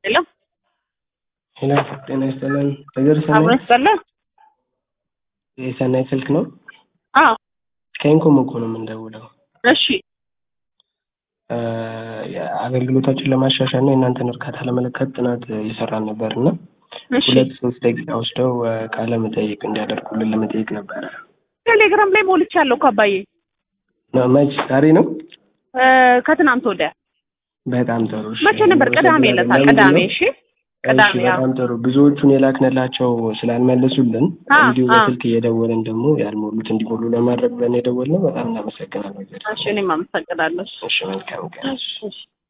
ሄሎ ሄሎ ጤና ይስጥልን። ነገር አብሮ ሰናይ ይስጥልን። የሰናይ ስልክ ነው። አዎ ከኢንኮም እኮ ነው የምንደውለው። እሺ እ አገልግሎታችን ለማሻሻል እና የእናንተን እርካታ ለመለካት ጥናት እየሰራን ነበር እና እሺ ሁለት ሶስት ደቂቃ ወስደው እ ቃለ መጠይቅ እንዲያደርጉልን ለመጠየቅ ነበረ። ቴሌግራም ላይ ሞልቻለሁ እኮ አባዬ ነው መች ዛሬ ነው? እ ከትናንት ወዲያ በጣም ጥሩ። እሺ። መቼ ነበር? ቅዳሜ ዕለት ለምንድን ቅዳሜ። ነው? እሺ እሺ ቅዳሜ አዎ። በጣም ጥሩ። ብዙዎቹን የላክንላቸው ስላልመለሱልን አ እንዲሁ አ በስልክ እየደወልን ደግሞ ያልሞሉት እንዲሞሉ ለማድረግ ብለን የደወልነው። በጣም እናመሰግናለን። እሺ እኔም አመሰግናለሁ። እሺ መልካም ቀን። እሺ እሺ